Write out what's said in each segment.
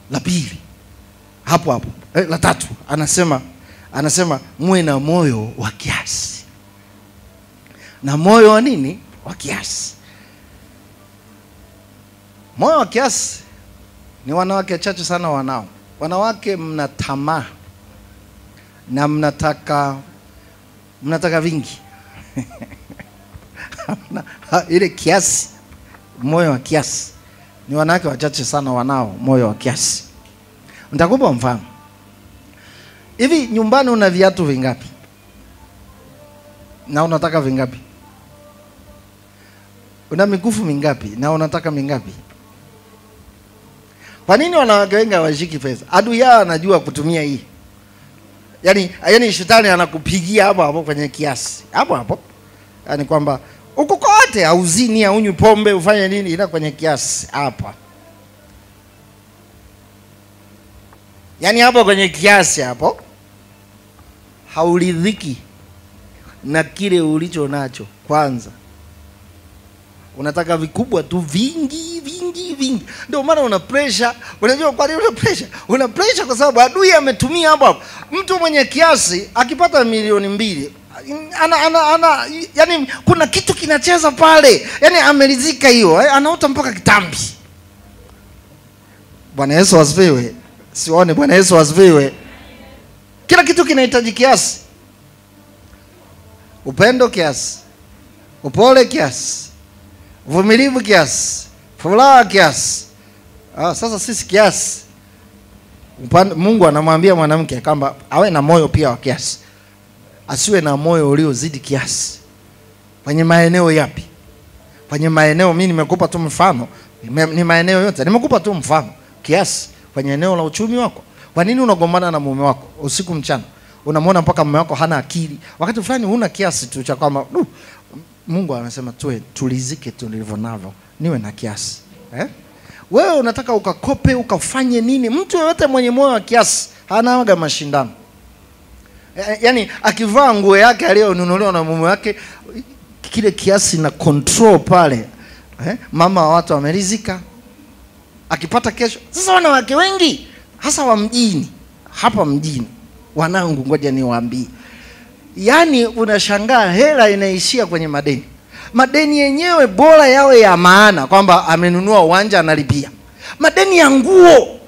la pili hapo hapo eh, la tatu anasema anasema muwe na moyo wa kiasi na moyo wa nini wa kiasi moyo wa kiasi ni wanawake chache sana wanao wanawake mna tamaa na mnataka mnataka vingi Hamna- ha- ile kiasi moyo wa kiasi ni wanawake wachache sana wanao moyo wa kiasi nitakupa mfano hivi nyumbani una viatu vingapi na unataka vingapi una mikufu mingapi na unataka mingapi kwa nini wanawake wengi hawashiki pesa adui yao anajua kutumia hii yaani yaani shetani anakupigia hapo hapo kwenye kiasi hapo hapo yaani kwamba uko kote hauzini haunywi pombe ufanye nini ila kwenye kiasi hapa yaani hapo kwenye kiasi hapo hauridhiki na kile ulicho nacho kwanza unataka vikubwa tu vingi vingi vingi ndio maana una pressure unajua kwa nini una pressure una pressure kwa sababu adui ametumia hapo hapo mtu mwenye kiasi akipata milioni mbili ana, ana, ana yani kuna kitu kinacheza pale yani ameridhika hiyo eh, anaota mpaka kitambi bwana yesu asifiwe sione bwana yesu asifiwe kila kitu kinahitaji kiasi upendo kiasi upole kiasi uvumilivu kiasi furaha kiasi ah, sasa sisi kiasi upande, mungu anamwambia mwanamke kwamba awe na moyo pia wa kiasi asiwe na moyo uliozidi kiasi kwenye maeneo yapi kwenye maeneo mi nimekupa tu mfano Nime- ni maeneo yote nimekupa tu mfano kiasi kwenye eneo la uchumi wako kwa nini unagombana na mume wako usiku mchana unamwona mpaka mume wako hana akili wakati fulani huna kiasi tu cha kwamba "Du, mungu anasema tuwe tulizike tulivyo navyo niwe na kiasi eh? wewe unataka ukakope ukafanye nini mtu yeyote mwenye moyo wa kiasi hanaga mashindano Eh, yaani akivaa nguo yake aliyonunuliwa na mume wake kile kiasi na control pale eh? mama wa watu amerizika akipata kesho sasa wanawake wengi hasa wa mjini hapa mjini wanangu ngoja niwaambie yaani unashangaa hela inaishia kwenye madeni madeni yenyewe bora yawe ya maana kwamba amenunua uwanja analipia madeni ya nguo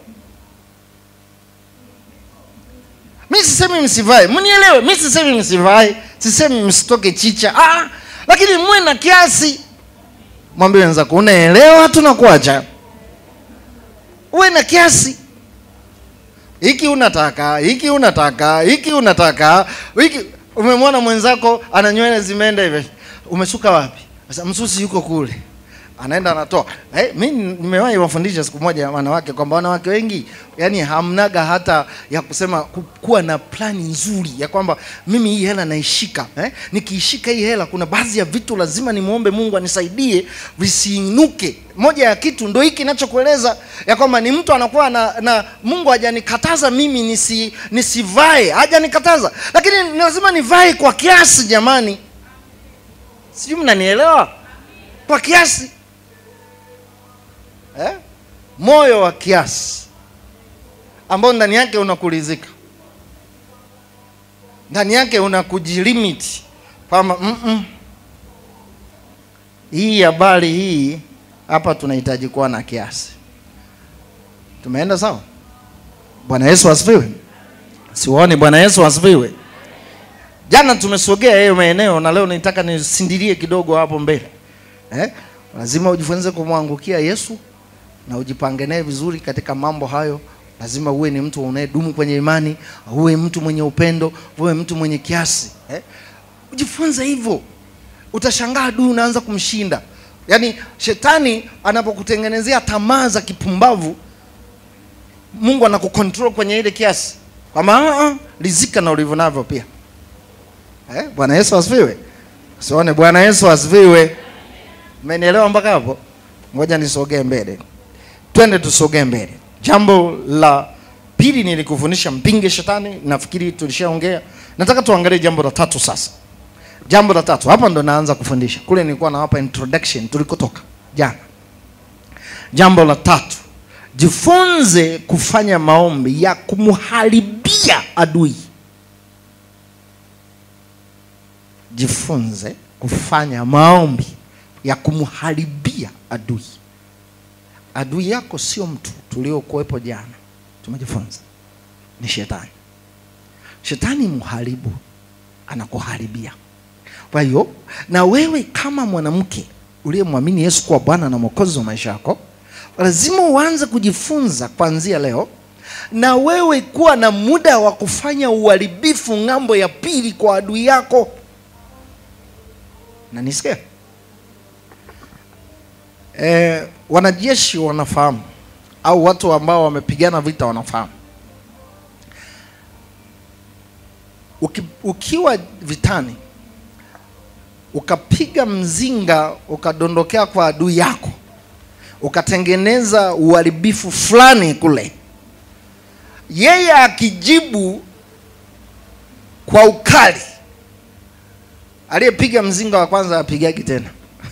mi sisemi msivae mnielewe mi sisemi msivae sisemi msitoke chicha ah, lakini muwe na kiasi mwambie wenzako unaelewa tunakuacha uwe na kiasi hiki unataka hiki unataka hiki unataka hiki umemwona mwenzako ana nywele zimeenda hivi umesuka wapi sasa msusi yuko kule anaenda anatoa eh, mi nimewahi wafundisha siku moja wanawake kwamba wanawake wengi yani hamnaga hata ya kusema ku- kuwa na plani nzuri ya kwamba mimi hii hela naishika eh? nikiishika hii hela kuna baadhi ya vitu lazima nimwombe mungu anisaidie visiinuke moja ya kitu ndo hiki nachokueleza ya kwamba ni mtu anakuwa na, na mungu hajanikataza mimi nisi, nisivae hajanikataza lakini ni lazima nivae kwa kiasi jamani sijui mnanielewa kwa kiasi eh? moyo wa kiasi ambao ndani yake unakuridhika ndani yake unakujilimiti kwamba "Mm-mm, hii habari hii hapa tunahitaji kuwa na kiasi tumeenda sawa bwana yesu asifiwe siwaone bwana yesu asifiwe jana tumesogea hiyo maeneo na leo nitaka nisindilie kidogo hapo mbele eh? lazima ujifunze kumwangukia yesu na ujipange naye vizuri katika mambo hayo lazima uwe ni mtu unayedumu kwenye imani uwe mtu mwenye upendo uwe mtu mwenye kiasi eh? ujifunze hivyo utashangaa adui unaanza kumshinda yaani shetani anapokutengenezea tamaa za kipumbavu mungu anakukontrol kwenye ile kiasi kwamba "Ah, ah, rizika na ulivyo navyo pia eh? bwana yesu asifiwe sione bwana yesu asifiwe mmenielewa mpaka hapo ngoja nisogee mbele twende tusogee mbele jambo la pili nilikufundisha mpinge shetani nafikiri tulishaongea nataka tuangalie jambo la tatu sasa jambo la tatu hapa ndo naanza kufundisha kule nilikuwa nawapa introduction tulikotoka jana jambo la tatu jifunze kufanya maombi ya kumharibia adui jifunze kufanya maombi ya kumharibia adui adui yako sio mtu tuliokuwepo jana tumejifunza ni shetani shetani mharibu anakuharibia kwa hiyo na wewe kama mwanamke uliyemwamini yesu kuwa bwana na mwokozi wa maisha yako lazima uanze kujifunza kuanzia leo na wewe kuwa na muda wa kufanya uharibifu ng'ambo ya pili kwa adui yako na nisikia e, wanajeshi wanafahamu au watu ambao wamepigana vita wanafahamu Uki, ukiwa vitani ukapiga mzinga ukadondokea kwa adui yako ukatengeneza uharibifu fulani kule yeye akijibu kwa ukali aliyepiga mzinga wa kwanza apigagi tena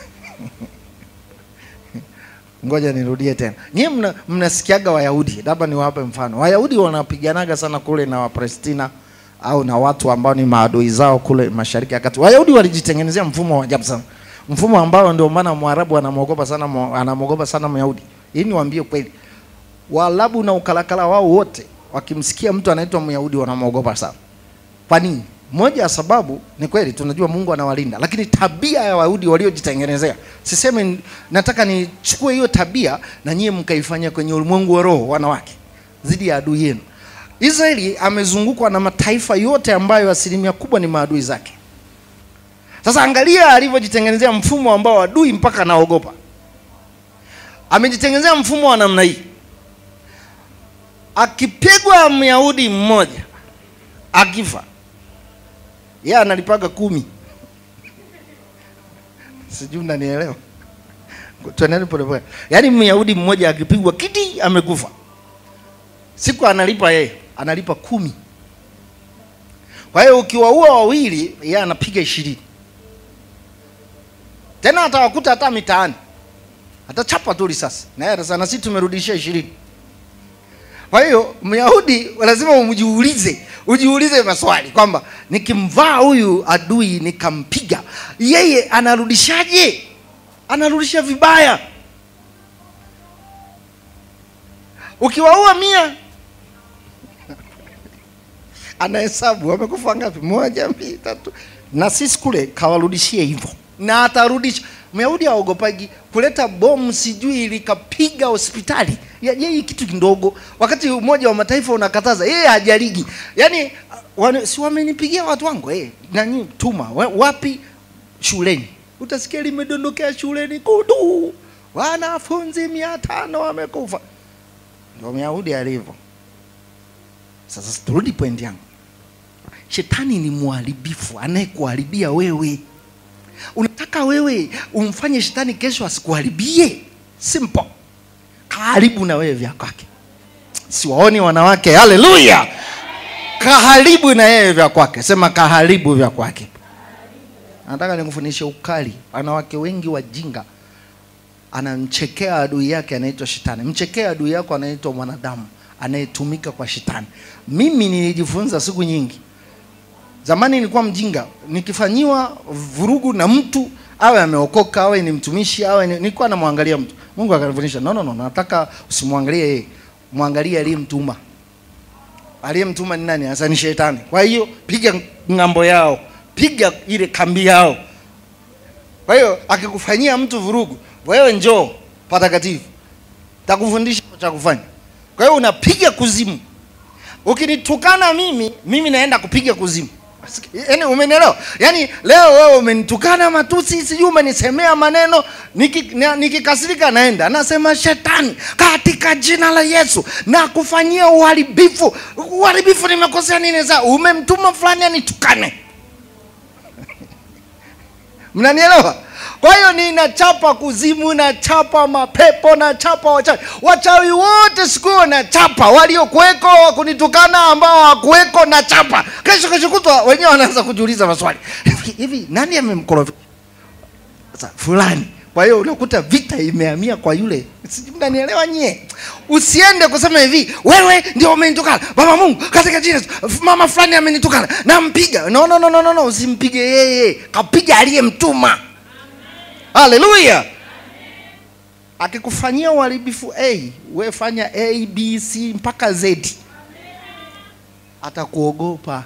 ngoja nirudie tena nyie mna, mnasikiaga wayahudi labda niwape mfano wayahudi wanapiganaga sana kule na wapalestina au na watu ambao ni maadui zao kule mashariki ya kati wayahudi walijitengenezea mfumo wa ajabu sana mfumo ambao ndio maana mwarabu anamwogopa sana mwa- anamwogopa sana myahudi hii niwaambie kweli waarabu na ukalakala wao wote wakimsikia mtu anaitwa myahudi wanamwogopa sana kwa nini moja ya sababu ni kweli tunajua mungu anawalinda lakini tabia ya wayahudi waliojitengenezea siseme nataka nichukue hiyo tabia na nyie mkaifanya kwenye ulimwengu wa roho wanawake dhidi ya adui yenu israeli amezungukwa na mataifa yote ambayo asilimia kubwa ni maadui zake sasa angalia alivyojitengenezea mfumo ambao adui mpaka anaogopa amejitengenezea mfumo wa namna hii akipigwa myahudi mmoja akifa yeye analipaga kumi sijui mnanielewa tuendeni polepole yaani myahudi mmoja akipigwa kiti amekufa siku analipa yeye analipa kumi kwa hiyo ukiwaua wawili yeye anapiga ishirini tena atawakuta hata mitaani atachapa tu risasi na yeye atasema na sisi tumerudishia ishirini kwa hiyo myahudi lazima umjiulize ujiulize maswali kwamba nikimvaa huyu adui nikampiga yeye anarudishaje anarudisha vibaya ukiwaua mia anahesabu wamekufa ngapi moja mbili tatu na sisi kule kawarudishie hivyo na atarudisha myahudi aogopagi kuleta bomu sijui likapiga hospitali Ya- yeye kitu kidogo wakati umoja wa mataifa unakataza yeye hajaligi yaani wane, si wamenipigia watu wangu hey, nani tuma wa- wapi shuleni utasikia limedondokea shuleni kudu wanafunzi mia tano wamekufa ndo myahudi alivyo sasa turudi point yangu shetani ni mharibifu anayekuharibia wewe unataka wewe umfanye shetani kesho asikuharibie simple kaharibu na wewe vya kwake siwaoni wanawake haleluya kaharibu na yeye vya kwake sema kaharibu vya kwake nataka nikufundishe ukali wanawake wengi wajinga anamchekea adui yake anaitwa shetani mchekea adui yako anaitwa mwanadamu anayetumika kwa shetani mimi nilijifunza siku nyingi zamani nilikuwa mjinga nikifanyiwa vurugu na mtu awe ameokoka awe ni mtumishi awe ni, nilikuwa namwangalia mtu mungu akanifundisha no, no, no, nataka usimwangalie yeye mwangalie aliyemtuma aliyemtuma ni nani hasa ni shetani kwa hiyo piga ng'ambo yao piga ile kambi yao kwa hiyo akikufanyia mtu vurugu wewe njoo patakatifu takufundisha cha kufanya kwa hiyo unapiga kuzimu ukinitukana mimi mimi naenda kupiga kuzimu yaani umenielewa yaani leo wewe umenitukana matusi sijui umenisemea maneno niki- na- nikikasirika naenda nasema shetani katika jina la yesu na kufanyia uharibifu uharibifu nimekosea nini saa umemtuma fulani anitukane mnanielewa kwa hiyo ninachapa kuzimu nachapa mapepo nachapa wachawi wachawi wote siku hiyo nachapa waliokuweko wakunitukana ambao hawakuweko nachapa kesho kesho kutwa wenyewe wanaanza kujiuliza maswali hivi hivi nani amemkorofisha sasa fulani Kwa hiyo unakuta vita imehamia kwa yule. Sijui mnanielewa nyie? Usiende kusema hivi, wewe ndio umenitukana. Baba Mungu, katika jina la Yesu, mama fulani amenitukana. Nampiga. No no no no no, no. usimpige yeye. Kapiga aliyemtuma. Haleluya. Akikufanyia uharibifu A, we fanya A, B, C mpaka Z. Atakuogopa.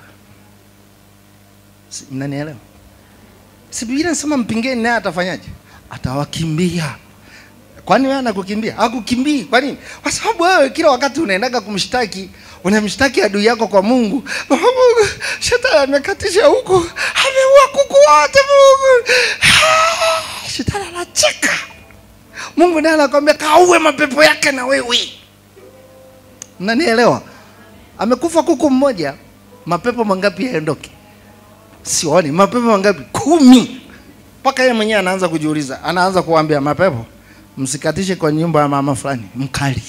Si- Mnanielewa? Si Biblia inasema mpingeni naye atafanyaje? Atawakimbia. Kwani wewe anakukimbia? Hakukimbii. Kwa nini? Kwa sababu wewe kila wakati unaendaga kumshtaki, unamshtaki adui yako kwa Mungu. Baba Mungu, shetani amekatisha huku, ameua kuku wote Mungu. Ah, Shetani anacheka. Mungu naye anakwambia kauwe mapepo yake na wewe. Mnanielewa? Amekufa kuku mmoja, mapepo mangapi yaondoke? Sioni mapepo mangapi? Kumi. Mpaka yeye mwenyewe anaanza kujiuliza, anaanza kuambia mapepo, msikatishe kwa nyumba ya mama fulani, mkali.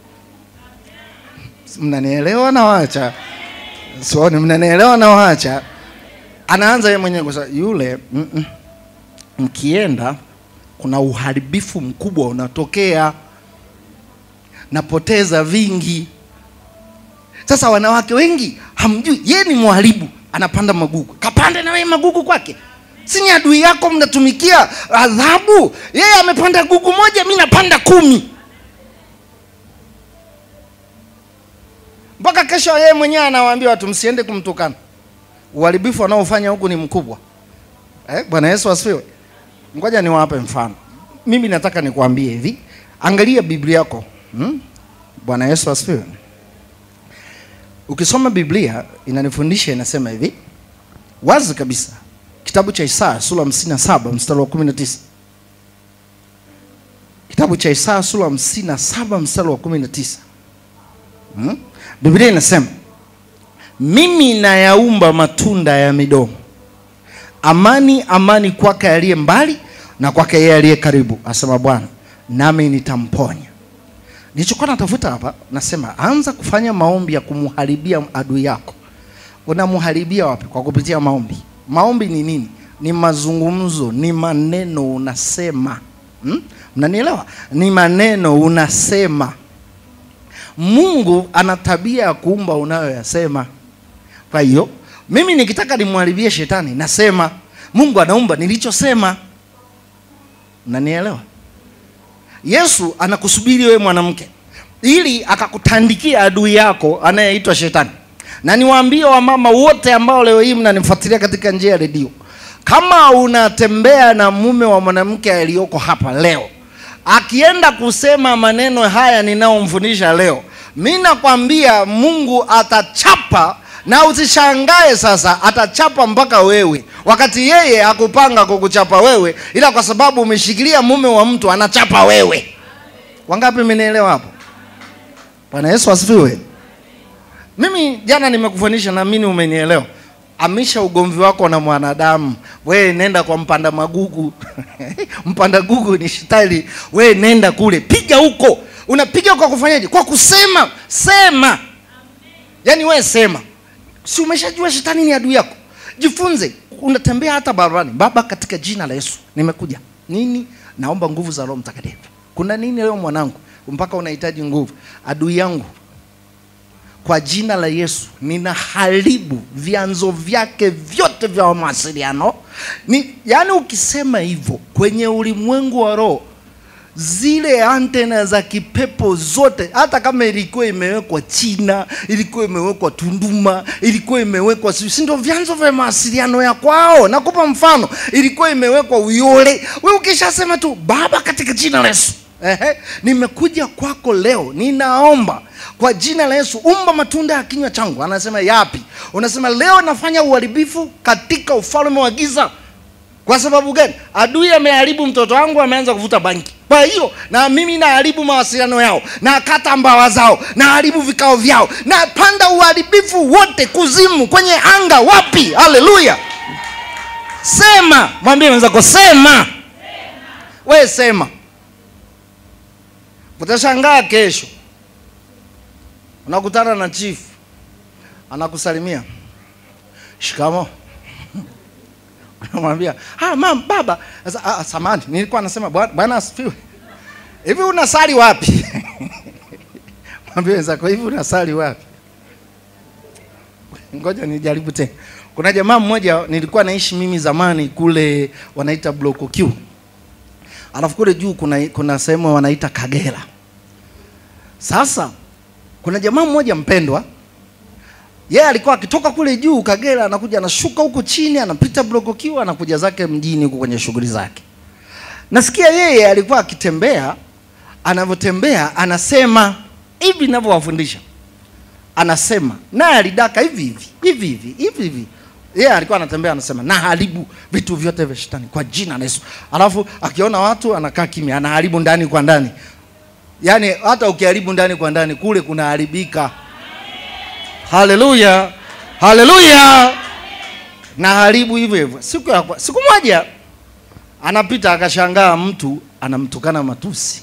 Mnanielewa na wacha? Sioni, mnanielewa na wacha? Anaanza yeye mwenyewe kusema yule, mm -mm. mkienda kuna uharibifu mkubwa unatokea, napoteza vingi. Sasa wanawake wengi hamjui, yeye ni mharibu, anapanda magugu. Kapande na wewe magugu kwake, si ni adui yako, mnatumikia adhabu. Yeye amepanda gugu moja, mi napanda kumi, mpaka kesho yeye mwenyewe anawaambia watu msiende kumtukana. Uharibifu anaofanya huku ni mkubwa. Eh, Bwana Yesu asifiwe. Ngoja niwape mfano. Mimi nataka nikuambie hivi, angalia Biblia yako hmm? Bwana Yesu asifiwe. Ukisoma Biblia inanifundisha inasema hivi wazi kabisa, kitabu cha Isaya sura 57 mstari wa 19. Kitabu cha Isaya sura 57 mstari wa 19. Hmm? Biblia inasema mimi nayaumba matunda ya midomo amani amani kwake aliye mbali na kwake yeye aliye karibu, asema Bwana, nami nitamponya. Nilichokuwa natafuta hapa, nasema anza kufanya maombi ya kumharibia adui yako. Unamharibia wapi? Kwa kupitia maombi. Maombi ni nini? Ni mazungumzo, ni maneno unasema. Hmm? Mnanielewa? Ni maneno unasema. Mungu ana tabia ya kuumba unayoyasema. Kwa hiyo mimi nikitaka nimwharibie shetani nasema, Mungu anaumba nilichosema. Nanielewa? Yesu anakusubiri wewe mwanamke, ili akakutandikia adui yako anayeitwa shetani. Na niwaambie wamama wote ambao leo hii mnanifuatilia katika njia ya redio, kama unatembea na mume wa mwanamke aliyoko hapa leo, akienda kusema maneno haya ninayomfundisha leo, mi nakwambia Mungu atachapa na usishangae sasa, atachapa mpaka wewe, wakati yeye hakupanga kukuchapa wewe, ila kwa sababu umeshikilia mume wa mtu anachapa wewe. Wangapi mmenielewa hapo? Bwana Yesu asifiwe. Mimi jana nimekufundisha, naamini umenielewa. Amisha ugomvi wako na mwanadamu, we nenda kwa mpanda magugu mpanda gugu ni shetani. We nenda kule, piga huko. Unapiga kwa kufanyaje? Kwa kusema. Sema, yaani we sema Si umeshajua shetani ni adui yako? Jifunze. Unatembea hata barabarani, Baba, katika jina la Yesu nimekuja. Nini? Naomba nguvu za Roho Mtakatifu. Kuna nini leo mwanangu, mpaka unahitaji nguvu? Adui yangu, kwa jina la Yesu ninaharibu vyanzo vyake vyote vya mawasiliano. Ni yaani, ukisema hivyo kwenye ulimwengu wa roho zile antena za kipepo zote, hata kama ilikuwa imewekwa China, ilikuwa imewekwa Tunduma, ilikuwa imewekwa si ndio vyanzo vya mawasiliano ya kwao. Nakupa mfano, ilikuwa imewekwa Uyole. Wewe ukishasema tu Baba, katika jina la Yesu, ehe, nimekuja kwako leo, ninaomba kwa jina la Yesu, umba matunda ya kinywa changu. Anasema yapi? Unasema leo nafanya uharibifu katika ufalme wa giza. Kwa sababu gani? Adui ameharibu mtoto wangu, ameanza kuvuta bangi. Kwa hiyo na mimi naharibu mawasiliano yao, na kata mbawa zao, naharibu vikao vyao, na panda uharibifu wote kuzimu, kwenye anga, wapi? Haleluya! Sema, mwambie mwenzako, sema. We sema, utashangaa kesho unakutana na chifu anakusalimia, shikamo Anamwambia, "Ah, mam, baba." Sasa ah, samani, nilikuwa nasema Bwana Bwana asifiwe. Hivi unasali wapi? Mwambie wenzako, hivi unasali wapi? Ngoja nijaribu tena. Kuna jamaa mmoja nilikuwa naishi mimi zamani kule wanaita Block Q. Alafu kule juu kuna kuna sehemu wanaita Kagera. Sasa kuna jamaa mmoja mpendwa yeye alikuwa akitoka kule juu Kagera, anakuja anashuka huko chini, anapita Block Q, anakuja zake mjini huko kwenye shughuli zake. Nasikia yeye alikuwa akitembea, anavyotembea anasema hivi ninavyowafundisha, anasema naye alidaka hivi hivi hivi hivi hivi hivi. Yeye alikuwa anatembea anasema, naharibu vitu vyote vya shetani kwa jina la Yesu. Alafu akiona watu anakaa kimya, anaharibu ndani kwa ndani. Yaani hata ukiharibu ndani kwa ndani kule kunaharibika. Haleluya, haleluya. Na haribu hivyo hivyo. Siku ya kwa- siku moja anapita akashangaa mtu anamtukana matusi.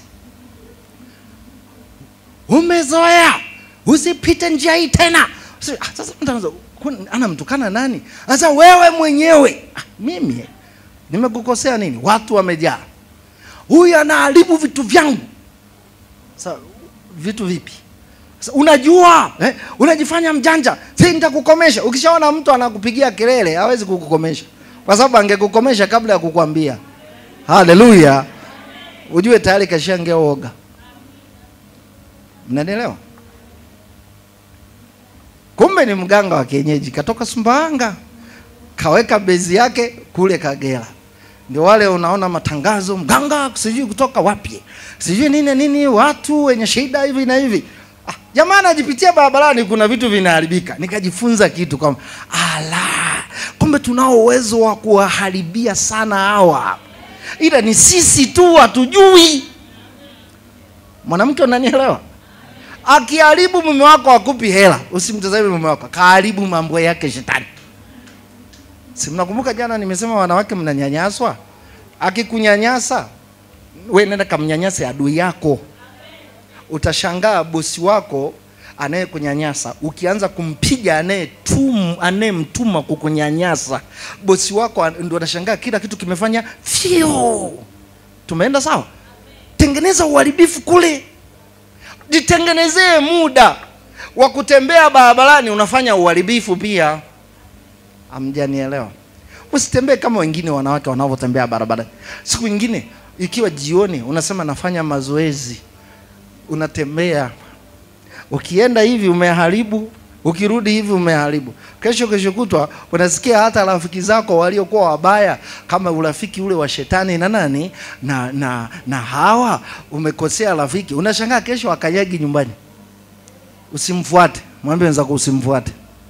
Umezoea, usipite njia hii tena. Sasa ah, sasa mtu anaanza, "Kun- anamtukana nani? Sasa wewe mwenyewe. Ah, mimi nimekukosea nini? Watu wamejaa. Huyu anaharibu vitu vyangu. Sasa vitu vipi? Sasa, unajua eh, unajifanya mjanja, si nitakukomesha. Ukishaona mtu anakupigia kelele, hawezi kukukomesha, kwa sababu angekukomesha kabla ya kukwambia. Haleluya! Ujue tayari kashangia uoga. Mnanielewa? Kumbe ni mganga wa kienyeji, katoka Sumbawanga, kaweka bezi yake kule Kagera. Ndio wale unaona matangazo, mganga sijui kutoka wapi, sijui nini nini, watu wenye shida hivi na hivi. Ah, jamaa anajipitia barabarani, kuna vitu vinaharibika. Nikajifunza kitu kwamba ala, kumbe tunao uwezo wa kuwaharibia sana hawa, ila ni sisi tu hatujui. Mwanamke, unanielewa? Akiharibu mume wako akupi hela, usimtazame mume wako, kaharibu mambo yake shetani. Si mnakumbuka jana nimesema wanawake mnanyanyaswa? Akikunyanyasa we nenda kamnyanyase adui yako. Utashangaa bosi wako anayekunyanyasa ukianza kumpiga anayetum anayemtuma kukunyanyasa, bosi wako an- ndio anashangaa kila kitu kimefanya fio. Tumeenda sawa? Tengeneza uharibifu kule, jitengenezee muda wa kutembea barabarani, unafanya uharibifu pia. Hamjanielewa? Usitembee kama wengine wanawake wanavyotembea barabarani. Siku nyingine ikiwa jioni, unasema nafanya mazoezi, unatembea, ukienda hivi umeharibu, ukirudi hivi umeharibu. Kesho kesho kutwa unasikia hata rafiki zako waliokuwa wabaya, kama urafiki ule wa shetani na nani na na na hawa, umekosea rafiki, unashangaa kesho akanyagi nyumbani. Usimfuate, mwambie wenzako usimfuate.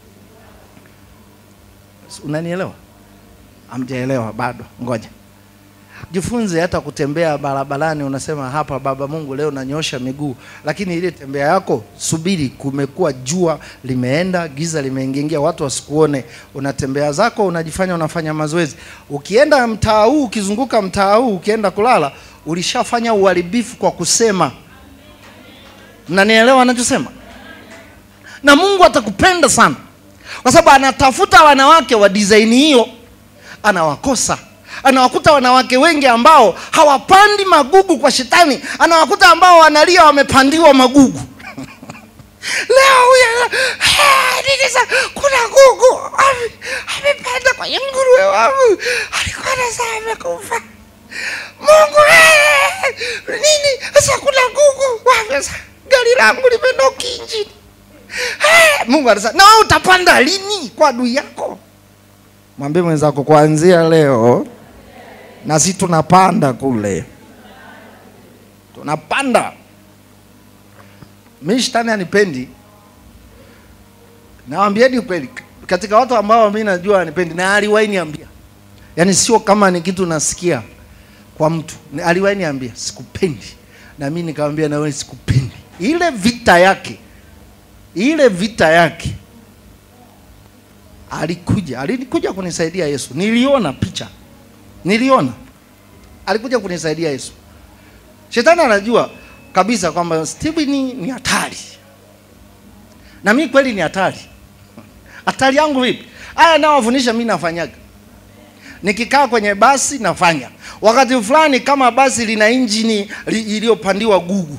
Unanielewa? Hamjaelewa bado, ngoja jifunze hata kutembea barabarani. Unasema hapa, Baba Mungu, leo nanyosha miguu, lakini ile tembea yako, subiri, kumekuwa jua limeenda, giza limeingia, watu wasikuone. Unatembea zako, unajifanya unafanya mazoezi. Ukienda mtaa huu, ukizunguka mtaa huu, ukienda kulala, ulishafanya uharibifu kwa kusema. Mnanielewa anachosema? Na Mungu atakupenda sana kwa sababu anatafuta wanawake wa design hiyo, anawakosa. Anawakuta wanawake wengi ambao hawapandi magugu kwa shetani, anawakuta ambao wanalia wamepandiwa magugu. Leo huyu "Ah, nini sa kuna gugu ame- amepanda kwenye nguruwe wangu, alikuwa anasema amekufa. Mungu eh, nini sasa, kuna gugu wapi sasa? Gari langu limenoki injini. Eh, Mungu anasema na wewe utapanda lini kwa adui yako? Mwambie mwenzako kuanzia leo na sisi tunapanda kule, tunapanda. Mimi shetani anipendi, nawambieni kweli, katika watu ambao mimi najua anipendi, na aliwahi niambia, yaani sio kama ni kitu nasikia kwa mtu, Ni- aliwahi niambia sikupendi, na mimi nikamwambia na wewe sikupendi. Ile vita yake ile vita yake alikuja alikuja kunisaidia Yesu. Niliona picha, niliona alikuja kunisaidia Yesu. Shetani anajua kabisa kwamba Stephen ni, ni hatari, na mimi kweli ni hatari. Hatari yangu vipi? Haya nao wafundisha mimi nafanyaga, nikikaa kwenye basi nafanya. Wakati fulani kama basi lina injini li, iliyopandiwa gugu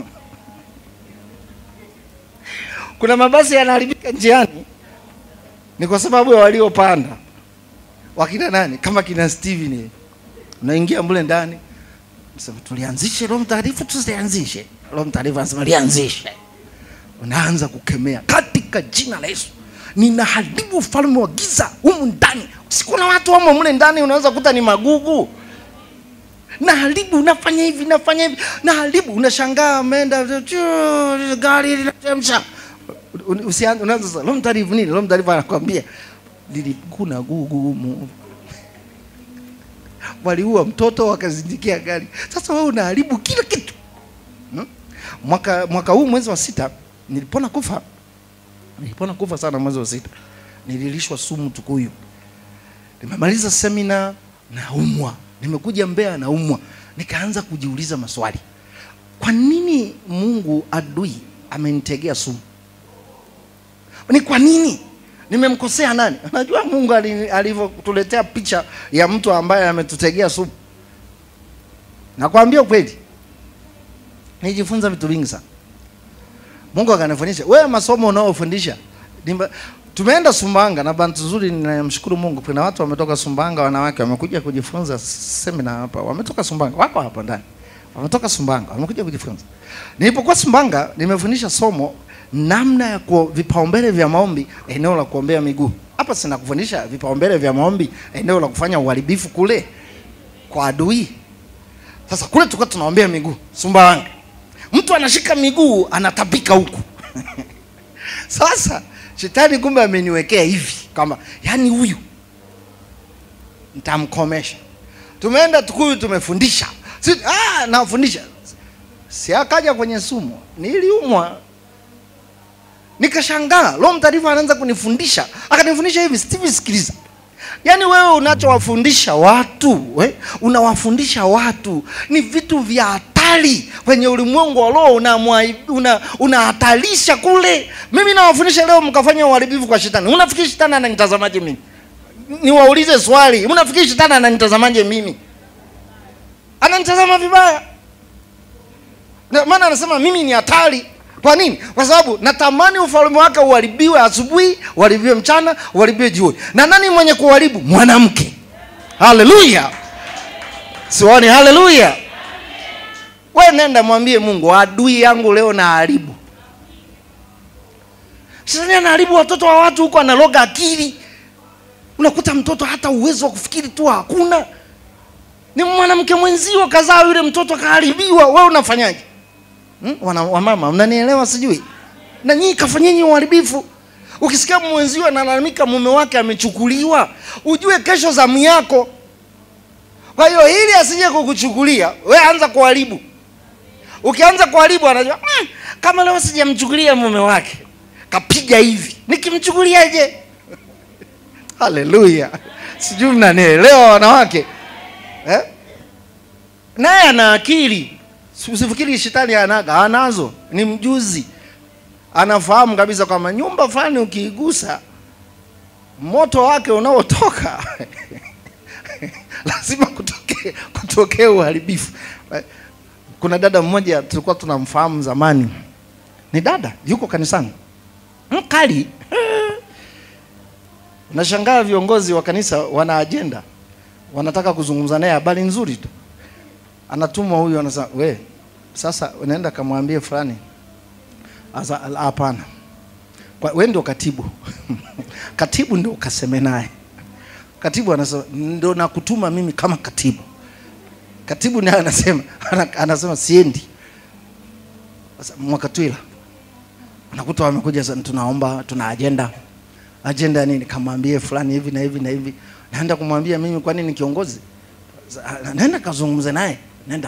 kuna mabasi yanaharibika njiani, ni kwa sababu ya waliopanda. Wakina nani? Kama kina Steven, unaingia mle ndani, sema tulianzishe Roho Mtakatifu, tusianzishe Roho Mtakatifu anasema lianzishe. Unaanza kukemea katika jina la Yesu, ninaharibu ufalme wa giza humu ndani. Sikuna watu wamo mle ndani, unaweza kuta ni magugu naharibu, unafanya hivi, nafanya hivi, naharibu. Unashangaa ameenda gari linachemsha usianze unaanza sasa, Roho Mtakatifu nini? Roho Mtakatifu anakwambia lilikuna gugu humu, waliua mtoto wakazindikia gari. Sasa wewe unaharibu kila kitu hmm? Mwaka mwaka huu mwezi wa sita nilipona kufa, nilipona kufa sana mwezi wa sita, nililishwa sumu Tukuyu. Nimemaliza semina naumwa, nimekuja Mbeya naumwa, nikaanza kujiuliza maswali, kwa nini Mungu adui amenitegea sumu? Ni kwa nini? Nimemkosea nani? Unajua Mungu alivyotuletea picha ya mtu ambaye ametutegea sumu. Nakwambia kweli, nijifunza vitu vingi sana. Mungu akanifundisha. Wewe masomo unaofundisha, tumeenda Sumbanga na bantu zuri, ninamshukuru Mungu. Kuna watu wametoka Sumbanga, wanawake wamekuja kujifunza semina hapa, wametoka Sumbanga, wako hapa ndani, wametoka Sumbanga, wamekuja kujifunza. Nilipokuwa Sumbanga, nimefundisha somo namna ya vipaumbele vya maombi eneo la kuombea miguu. Hapa sina kufundisha vipaumbele vya maombi eneo la kufanya uharibifu kule kwa adui. Sasa kule tulikuwa tunaombea miguu Sumbawanga, mtu anashika miguu anatapika huku Sasa shetani kumbe ameniwekea hivi kama yani, huyu nitamkomesha. Tumeenda Tukuyu, tumefundisha si, ah, nafundisha si akaja kwenye sumu, niliumwa nikashangaa. Roho Mtakatifu anaanza kunifundisha, akanifundisha hivi, Steve, sikiliza. Yaani wewe unachowafundisha watu we, unawafundisha watu ni vitu vya hatari kwenye ulimwengu wa roho, unahatarisha una, una kule. Mimi nawafundisha leo, mkafanya uharibifu kwa shetani. Unafikiri shetani ananitazamaje mimi? Niwaulize swali, unafikiri shetani ananitazamaje mimi? Ananitazama vibaya, maana anasema mimi ni hatari. Kwa nini? Kwa sababu natamani ufalme wake uharibiwe asubuhi, uharibiwe mchana, uharibiwe jioni. Na nani mwenye kuharibu? Mwanamke. Haleluya! Siwani, haleluya! We nenda mwambie Mungu, adui yangu leo na haribu. Shetani anaharibu watoto wa watu huko, analoga akili. Unakuta mtoto hata uwezo wa kufikiri tu hakuna, ni mwanamke mwenzio kazaa yule mtoto akaharibiwa, wewe unafanyaje? Hmm? Wana, wamama mnanielewa sijui? Na nyinyi kafanyeni uharibifu. Ukisikia mwenzio analalamika mume wake amechukuliwa, ujue kesho zamu yako. Kwa hiyo ili asije kukuchukulia, we anza kuharibu. Ukianza kuharibu anajua mm, kama leo sijamchukulia mume wake, kapiga hivi, nikimchukuliaje? Haleluya! Sijui mnanielewa wanawake eh? Naye ana akili Usifikiri shetani anaga, anazo, ni mjuzi, anafahamu kabisa kwamba nyumba fulani ukiigusa moto wake unaotoka lazima kutokee kutokee uharibifu. Kuna dada mmoja tulikuwa tunamfahamu zamani, ni dada yuko kanisani mkali. Nashangaa viongozi wa kanisa wana ajenda, wanataka kuzungumza naye habari nzuri tu anatumwa huyu, anasema we, sasa unaenda kamwambie fulani. Asa hapana, we ndio katibu katibu ndio ukaseme naye. Katibu anasema ndio nakutuma mimi kama katibu. Katibu naye anasema anasema siendi. Sasa Mwakatwila unakuta wamekuja, tunaomba, tuna ajenda. Ajenda nini? Kamwambie fulani hivi na hivi na hivi. Naenda kumwambia mimi, kwani ni kiongozi? Naenda kazungumze naye nenda,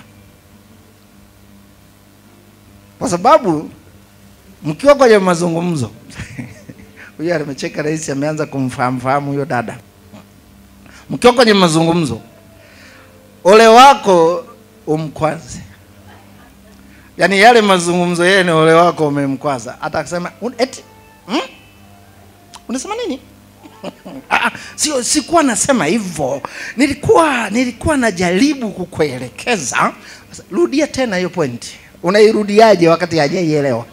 kwa sababu mkiwa kwenye mazungumzo huyo amecheka, rais ameanza kumfahamu fahamu huyo dada. Mkiwa kwenye mazungumzo, ole wako umkwaze, yaani yale mazungumzo yeye ni ole wako umemkwaza. Hata akisema eti hmm? unasema nini Ah, sio sikuwa nasema hivyo nilikuwa nilikuwa najaribu kukuelekeza Sasa, rudia tena hiyo point unairudiaje wakati hajaielewa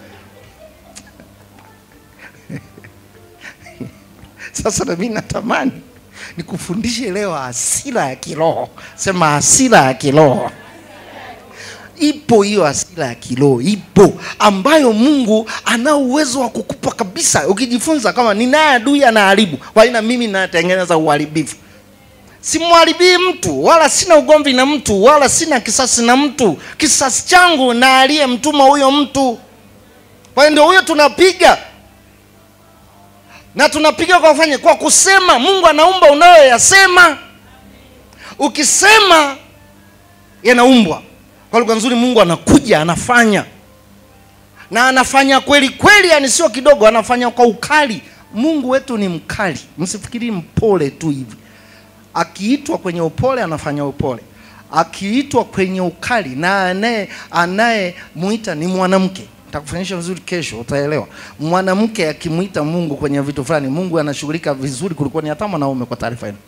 sasa nami natamani nikufundishe leo hasira ya kiroho sema hasira ya kiroho ipo hiyo hasira ya kiroho ipo ambayo mungu ana uwezo wa kukupa kabisa ukijifunza kama ninaye adui anaharibu kwa hiyo na mimi natengeneza uharibifu simwharibii mtu wala sina ugomvi na mtu wala sina kisasi na mtu kisasi changu na aliyemtuma huyo mtu kwa hiyo ndio huyo tunapiga na tunapiga kwa kufanya kwa kusema mungu anaumba unayoyasema ukisema yanaumbwa kwa lugha nzuri mungu anakuja anafanya na anafanya kweli kweli yani sio kidogo anafanya kwa ukali mungu wetu ni mkali msifikiri mpole tu hivi akiitwa kwenye upole anafanya upole akiitwa kwenye ukali na anaye anayemwita ni mwanamke takufanyisha vizuri kesho utaelewa mwanamke akimwita mungu kwenye vitu fulani mungu anashughulika vizuri kuliko ni hata mwanaume kwa taarifa yenu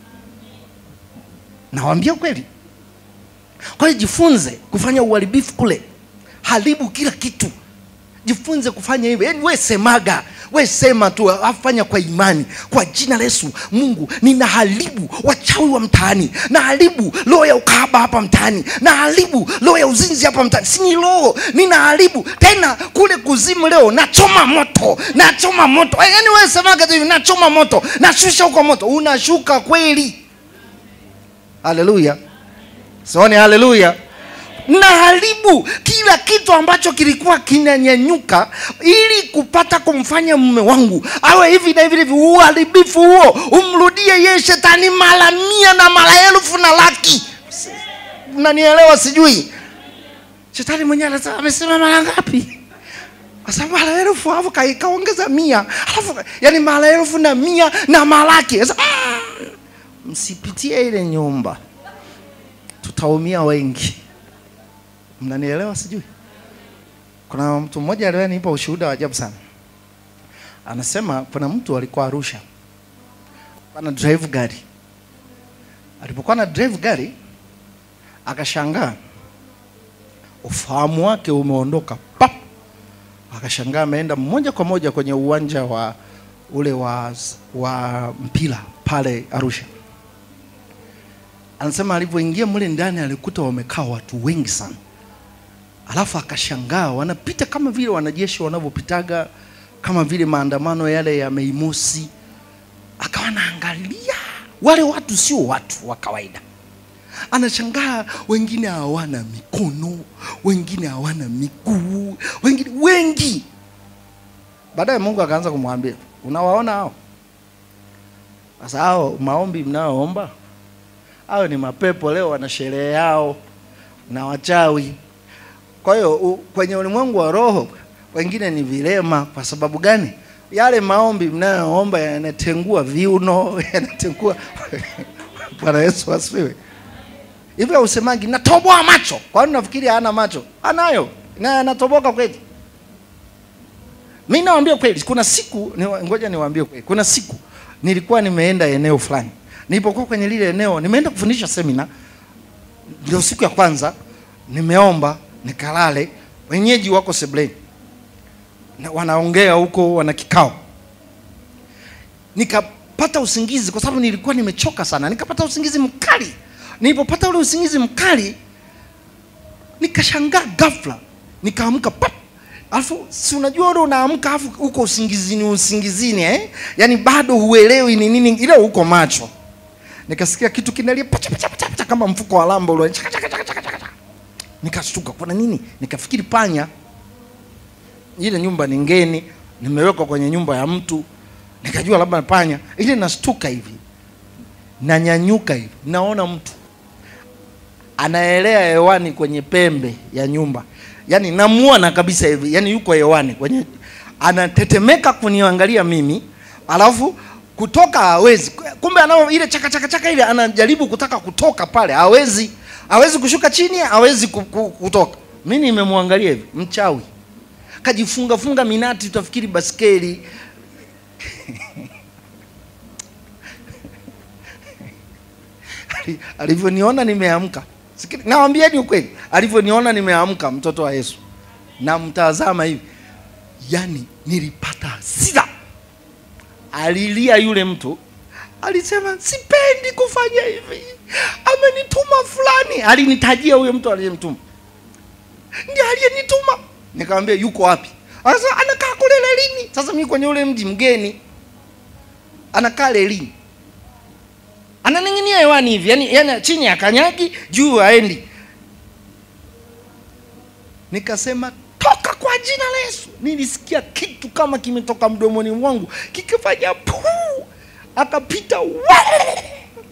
nawambia kweli kwa hiyo jifunze kufanya uharibifu kule haribu kila kitu jifunze kufanya hivyo yaani we semaga we sema tu afanya kwa imani kwa jina la yesu mungu ninaharibu wachawi wa mtaani naharibu roho ya ukahaba hapa mtaani naharibu roho ya uzinzi hapa mtaani sini roho ninaharibu tena kule kuzimu leo nachoma moto nachoma moto yaani we semaga tu hivi nachoma moto nashusha huko moto unashuka kweli haleluya sioni haleluya naharibu kila kitu ambacho kilikuwa kinanyanyuka ili kupata kumfanya mume wangu awe hivi na hivi hivi uharibifu huo umrudie ye shetani mara mia na mara elfu na laki nanielewa sijui shetani mwenyewe anasema amesema mara ngapi Sasa mara elfu alafu ka- kaongeza mia alafu yani mara elfu na mia na malaki Sasa, ah, msipitie ile nyumba tutaumia wengi mnanielewa sijui kuna mtu mmoja aliyenipa ushuhuda wa ajabu sana anasema kuna mtu alikuwa arusha ana drive gari alipokuwa na drive gari akashangaa ufahamu wake umeondoka pap akashangaa ameenda moja kwa moja kwenye uwanja wa ule wa, wa mpira pale arusha anasema alivyoingia mle ndani alikuta wamekaa watu wengi sana alafu akashangaa wanapita kama vile wanajeshi wanavyopitaga kama vile maandamano yale ya Mei Mosi. Akawa naangalia wale watu sio watu wa kawaida, anashangaa wengine hawana mikono, wengine hawana miguu, wengine wengi. Baadaye Mungu akaanza kumwambia, unawaona hao? Sasa hao maombi mnayoomba hao ni mapepo, leo wana sherehe yao na wachawi. Kwa hiyo u- kwenye ulimwengu wa roho wengine ni vilema. Kwa sababu gani? Yale maombi mnayoomba yanatengua viuno, yanatengua. Bwana Yesu asifiwe. Hivyo usemagi natoboa macho. Kwa nini nafikiri hana macho? Anayo na anatoboka kweli. Mimi nawaambia kweli, kuna siku ni, ngoja niwaambie kweli, kuna siku nilikuwa nimeenda eneo fulani. Nilipokuwa kwenye lile eneo, nimeenda kufundisha semina, ndio siku ya kwanza nimeomba nikalale, wenyeji wako sebleni na wanaongea huko, wana kikao. Nikapata usingizi kwa sababu nilikuwa nimechoka sana, nikapata usingizi mkali. Nilipopata ule usingizi mkali, nikashangaa ghafla, nikaamka pap Alafu si unajua ule unaamka alafu uko usingizini usingizini eh? Yaani bado huelewi ni nini ile uko macho. Nikasikia kitu kinalia pacha pacha pacha, pacha kama mfuko wa lambo ule. Chaka, chaka, chaka, chaka, chaka. Nikashtuka kuna nini? Nikafikiri panya. Ile nyumba ni ngeni, nimewekwa kwenye nyumba ya mtu. Nikajua labda ni panya. Ile nashtuka hivi. Nanyanyuka hivi. Naona mtu anaelea hewani kwenye pembe ya nyumba yaani namuona kabisa hivi yaani yuko hewani kwenye anatetemeka kuniangalia mimi alafu kutoka hawezi kumbe anao ile chaka chaka chaka ile anajaribu kutaka kutoka pale hawezi hawezi kushuka chini hawezi ku- ku- kutoka mi nimemwangalia hivi mchawi kajifunga funga minati utafikiri baskeli Ali- alivyoniona nimeamka, Sikili- nawambieni ukweli, alivyoniona nimeamka, mtoto wa Yesu, namtazama hivi, yani nilipata hasira. Alilia yule mtu, alisema sipendi kufanya hivi, amenituma fulani. Alinitajia huyo mtu aliyemtuma, ndiye aliyenituma. Nikamwambia yuko wapi? Sasa anakaa kule lelini. Sasa mimi kwenye ule mji mgeni, anakaa lelini ananing'inia hewani hivi yani, yani chini ya kanyagi juu haendi nikasema toka kwa jina la yesu nilisikia kitu kama kimetoka mdomoni mwangu kikifanya puu akapita we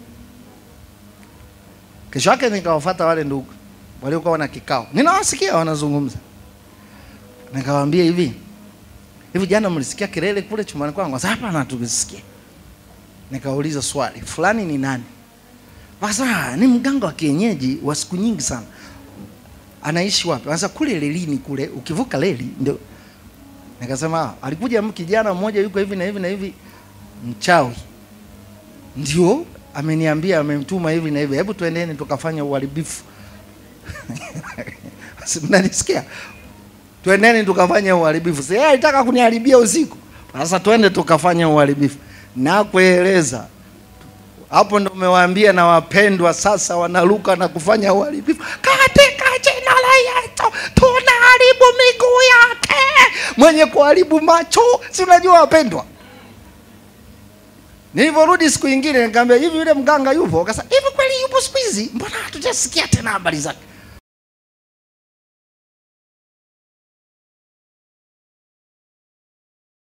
kesho yake nikawafata wale ndugu waliokuwa wana kikao ninawasikia wanazungumza nikawaambia hivi hivi jana mlisikia kelele kule chumbani kwangu Sasa hapana tukisikia nikauliza swali fulani ni nani Sasa ni mganga wa kienyeji wa siku nyingi sana anaishi wapi sasa kule lelini kule ukivuka leli ndio nikasema "Ah, alikuja m- kijana mmoja yuko hivi na hivi na hivi mchawi ndio ameniambia amemtuma hivi na hivi hebu tuendeni tukafanya uharibifu Si mnanisikia twendeni tukafanya uharibifu si yeye alitaka kuniharibia usiku sasa twende tukafanya uharibifu nakueleza hapo ndo umewaambia na wapendwa sasa wanaruka na kufanya uharibifu katika jina la Yesu tunaharibu miguu yake mwenye kuharibu macho si unajua wapendwa nilivyorudi siku ingine nikamwambia hivi yule mganga yupo akasema hivi kweli yupo siku hizi mbona hatujasikia tena habari zake